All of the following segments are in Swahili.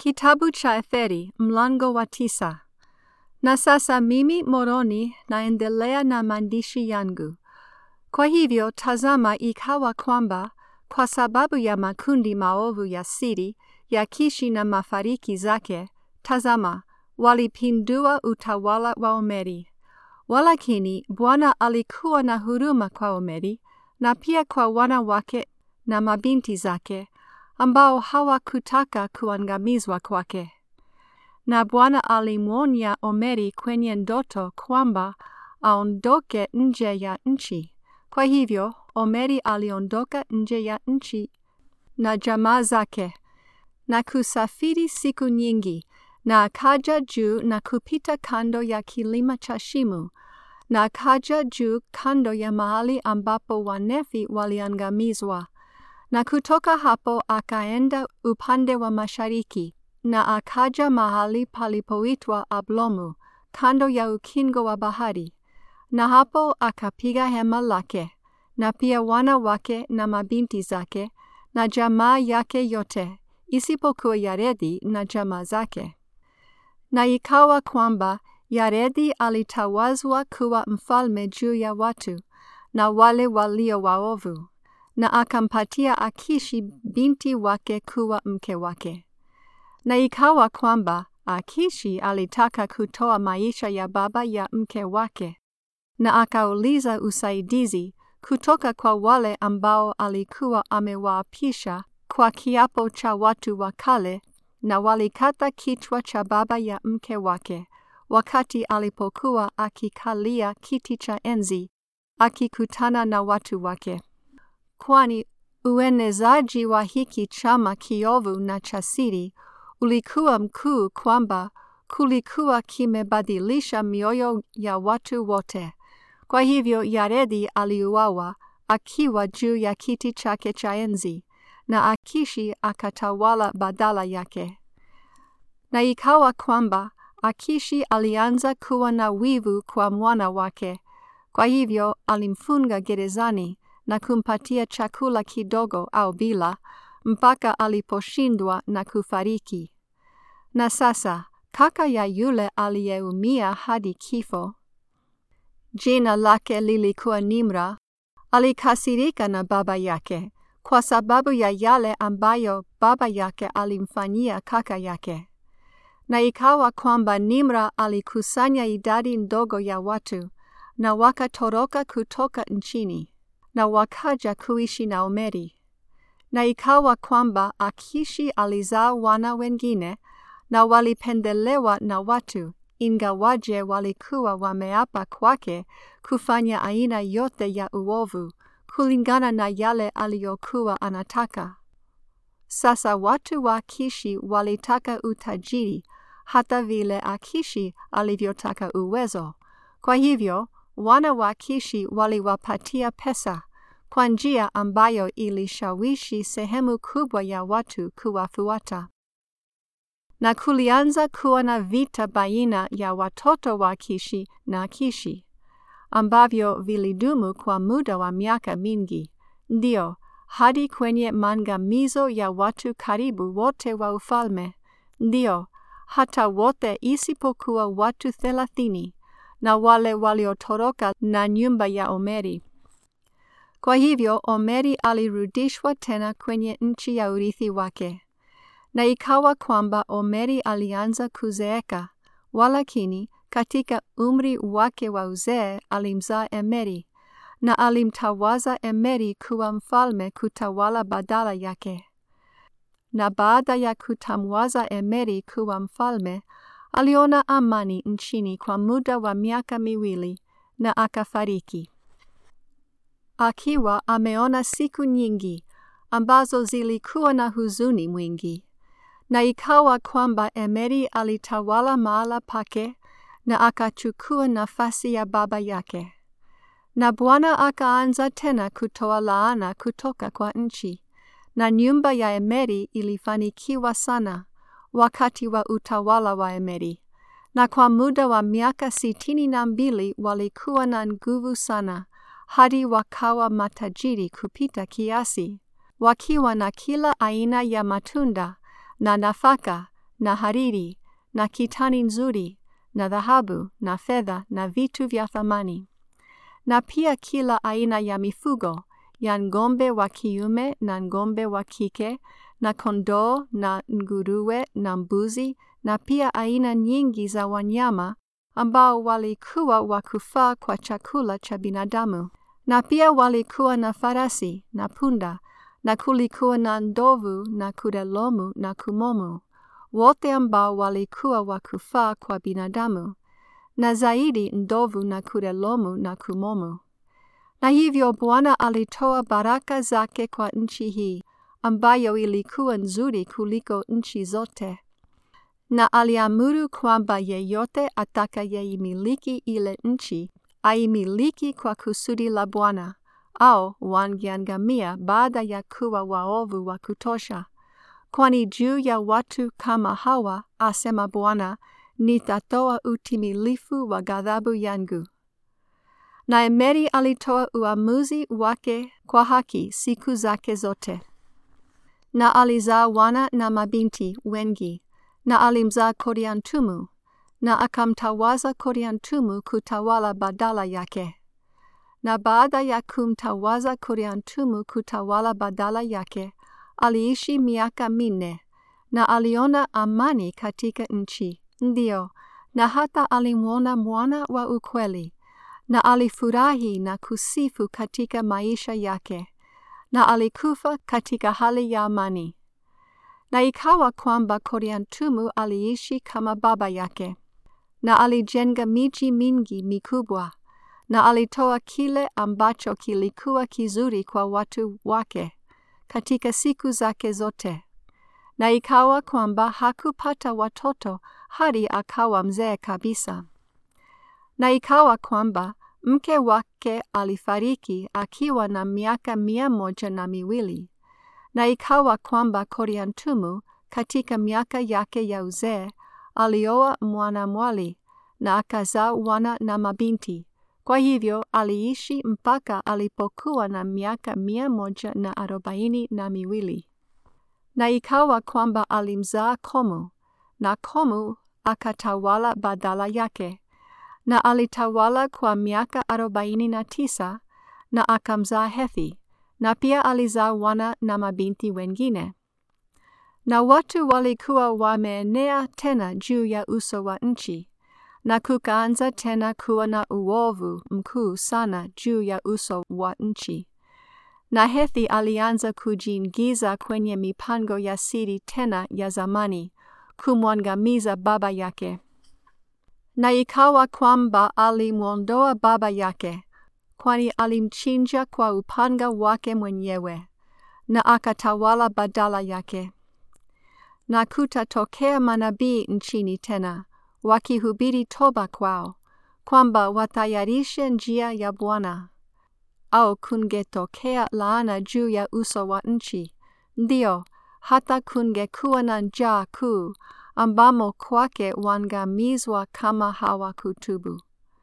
Kitabu cha Etheri mlango wa tisa. Na sasa mimi Moroni naendelea na maandishi yangu. Kwa hivyo tazama, ikawa kwamba kwa sababu ya makundi maovu ya siri ya Kishi na mafariki zake, tazama, walipindua utawala wa Omeri. Walakini Bwana alikuwa na huruma kwa Omeri na pia kwa wana wake na mabinti zake ambao hawakutaka kuangamizwa kwake. Na Bwana alimwonya Omeri kwenye ndoto kwamba aondoke nje ya nchi. Kwa hivyo Omeri aliondoka nje ya nchi na jamaa zake na kusafiri siku nyingi, na akaja juu na kupita kando ya kilima cha Shimu, na akaja juu kando ya mahali ambapo Wanefi waliangamizwa na kutoka hapo akaenda upande wa mashariki na akaja mahali palipoitwa Ablomu kando ya ukingo wa bahari, na hapo akapiga hema lake na pia wana wake na mabinti zake na jamaa yake yote, isipokuwa Yaredi na jamaa zake. Na ikawa kwamba Yaredi alitawazwa kuwa mfalme juu ya watu na wale walio waovu na akampatia Akishi binti wake kuwa mke wake. Na ikawa kwamba Akishi alitaka kutoa maisha ya baba ya mke wake, na akauliza usaidizi kutoka kwa wale ambao alikuwa amewaapisha kwa kiapo cha watu wa kale, na walikata kichwa cha baba ya mke wake wakati alipokuwa akikalia kiti cha enzi akikutana na watu wake kwani uenezaji wa hiki chama kiovu na cha siri ulikuwa mkuu kwamba kulikuwa kimebadilisha mioyo ya watu wote. Kwa hivyo Yaredi aliuawa akiwa juu ya kiti chake cha enzi, na Akishi akatawala badala yake. Na ikawa kwamba Akishi alianza kuwa na wivu kwa mwana wake, kwa hivyo alimfunga gerezani na kumpatia chakula kidogo au bila mpaka aliposhindwa na kufariki. Na sasa kaka ya yule aliyeumia hadi kifo, jina lake lilikuwa Nimra, alikasirika na baba yake kwa sababu ya yale ambayo baba yake alimfanyia kaka yake. Na ikawa kwamba Nimra alikusanya idadi ndogo ya watu na wakatoroka kutoka nchini na wakaja kuishi na Omeri. Na ikawa kwamba Akishi alizaa wana wengine na walipendelewa na watu, ingawaje walikuwa wameapa kwake kufanya aina yote ya uovu kulingana na yale aliyokuwa anataka. Sasa watu wa Akishi walitaka utajiri hata vile Akishi alivyotaka uwezo. Kwa hivyo wana wa Kishi waliwapatia pesa kwa njia ambayo ilishawishi sehemu kubwa ya watu kuwafuata. Na kulianza kuwa na vita baina ya watoto wa Kishi na Kishi ambavyo vilidumu kwa muda wa miaka mingi, ndio hadi kwenye maangamizo ya watu karibu wote wa ufalme, ndio hata wote isipokuwa watu thelathini na wale waliotoroka na nyumba ya Omeri. Kwa hivyo Omeri alirudishwa tena kwenye nchi ya urithi wake. Na ikawa kwamba Omeri alianza kuzeeka, walakini katika umri wake wa uzee alimzaa Emeri, na alimtawaza Emeri kuwa mfalme kutawala badala yake. Na baada ya kutamwaza Emeri kuwa mfalme, aliona amani nchini kwa muda wa miaka miwili na akafariki. Akiwa ameona siku nyingi ambazo zilikuwa na huzuni mwingi. Na ikawa kwamba Emeri alitawala mahala pake na akachukua nafasi ya baba yake. Na Bwana akaanza tena kutoa laana kutoka kwa nchi, na nyumba ya Emeri ilifanikiwa sana wakati wa utawala wa Emeri, na kwa muda wa miaka sitini na mbili walikuwa na nguvu sana, hadi wakawa matajiri kupita kiasi, wakiwa na kila aina ya matunda na nafaka na hariri na kitani nzuri na dhahabu na fedha na vitu vya thamani, na pia kila aina ya mifugo ya ng'ombe wa kiume na ng'ombe wa kike na kondoo na nguruwe na mbuzi, na pia aina nyingi za wanyama ambao walikuwa wa kufaa kwa chakula cha binadamu. Na pia walikuwa na farasi na punda, na kulikuwa na ndovu na kudelomu na kumomu, wote ambao walikuwa wa kufaa kwa binadamu, na zaidi ndovu na kudelomu na kumomu. Na hivyo Bwana alitoa baraka zake kwa nchi hii, ambayo ilikuwa nzuri kuliko nchi zote na aliamuru kwamba yeyote atakayeimiliki ile nchi aimiliki kwa kusudi la Bwana, au wangeangamia baada ya kuwa waovu wa kutosha. Kwani juu ya watu kama hawa, asema Bwana, nitatoa utimilifu wa ghadhabu yangu. Na Emeri alitoa uamuzi wake kwa haki siku zake zote, na alizaa wana na mabinti wengi na alimzaa Koriantumu na akamtawaza Koriantumu kutawala badala yake. Na baada ya kumtawaza Koriantumu kutawala badala yake, aliishi miaka minne na aliona amani katika nchi, ndio, na hata alimwona mwana wa ukweli, na alifurahi na kusifu katika maisha yake, na alikufa katika hali ya amani. Na ikawa kwamba Koriantumu aliishi kama baba yake, na alijenga miji mingi mikubwa, na alitoa kile ambacho kilikuwa kizuri kwa watu wake katika siku zake zote. Na ikawa kwamba hakupata watoto hadi akawa mzee kabisa. Na ikawa kwamba mke wake alifariki akiwa na miaka mia moja na miwili na ikawa kwamba Koriantumu katika miaka yake ya uzee alioa mwanamwali na akazaa wana na mabinti. Kwa hivyo aliishi mpaka alipokuwa na miaka mia moja na arobaini na miwili. Na ikawa kwamba alimzaa Komu, na Komu akatawala badala yake, na alitawala kwa miaka arobaini na tisa, na akamzaa Hethi na pia alizaa wana na mabinti wengine. Na watu walikuwa wameenea tena juu ya uso wa nchi, na kukaanza tena kuwa na uovu mkuu sana juu ya uso wa nchi. Na Hethi alianza kujiingiza kwenye mipango ya siri tena ya zamani, kumwangamiza baba yake. Na ikawa kwamba alimwondoa baba yake kwani alimchinja kwa upanga wake mwenyewe, na akatawala badala yake. Na kutatokea manabii nchini tena, wakihubiri toba kwao, kwamba watayarishe njia ya Bwana. Au kungetokea laana juu ya uso wa nchi, ndio hata kungekuwa na njaa kuu, ambamo kwake wangamizwa kama hawakutubu.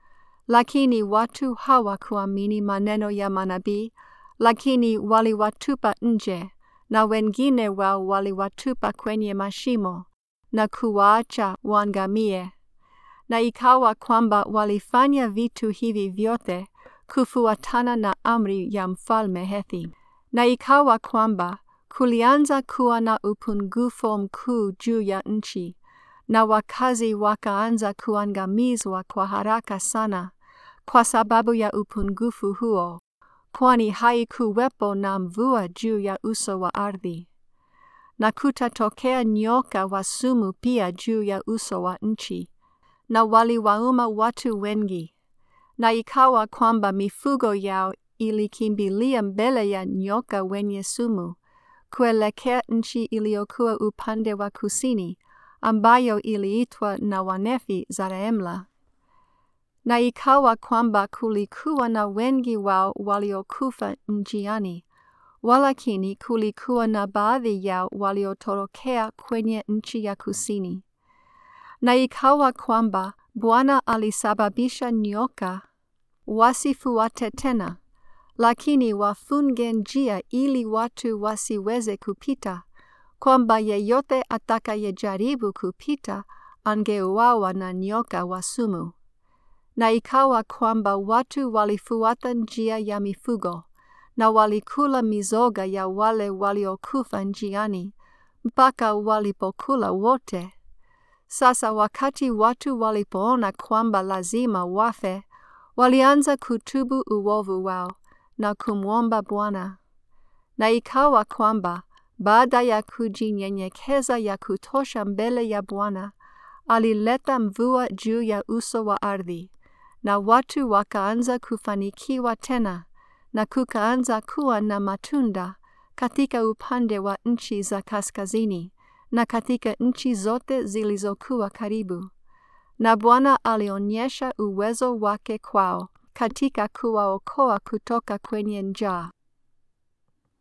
Lakini watu hawakuamini maneno ya manabii, lakini waliwatupa nje, na wengine wao waliwatupa kwenye mashimo, na kuwaacha waangamie. Na ikawa kwamba walifanya vitu hivi vyote kufuatana na amri ya mfalme Hethi. Na ikawa kwamba kulianza kuwa na upungufu mkuu juu ya nchi, na wakazi wakaanza kuangamizwa kwa haraka sana kwa sababu ya upungufu huo, kwani haikuwepo na mvua juu ya uso wa ardhi. Na kutatokea nyoka wa sumu pia juu ya uso wa nchi, na waliwauma watu wengi. Na ikawa kwamba mifugo yao ilikimbilia mbele ya nyoka wenye sumu, kuelekea nchi iliyokuwa upande wa kusini, ambayo iliitwa na Wanefi Zarehemla. Na ikawa kwamba kulikuwa na wengi wao waliokufa njiani, walakini kulikuwa na baadhi yao waliotorokea kwenye nchi ya kusini. Na ikawa kwamba Bwana alisababisha nyoka wasifuate tena, lakini wafunge njia ili watu wasiweze kupita, kwamba yeyote atakayejaribu kupita angeuawa na nyoka wa sumu. Na ikawa kwamba watu walifuata njia ya mifugo na walikula mizoga ya wale waliokufa njiani mpaka walipokula wote. Sasa wakati watu walipoona kwamba lazima wafe, walianza kutubu uovu wao na kumwomba Bwana. Na ikawa kwamba baada ya kujinyenyekeza ya kutosha mbele ya Bwana, alileta mvua juu ya uso wa ardhi, na watu wakaanza kufanikiwa tena, na kukaanza kuwa na matunda katika upande wa nchi za kaskazini na katika nchi zote zilizokuwa karibu. Na Bwana alionyesha uwezo wake kwao katika kuwaokoa kutoka kwenye njaa.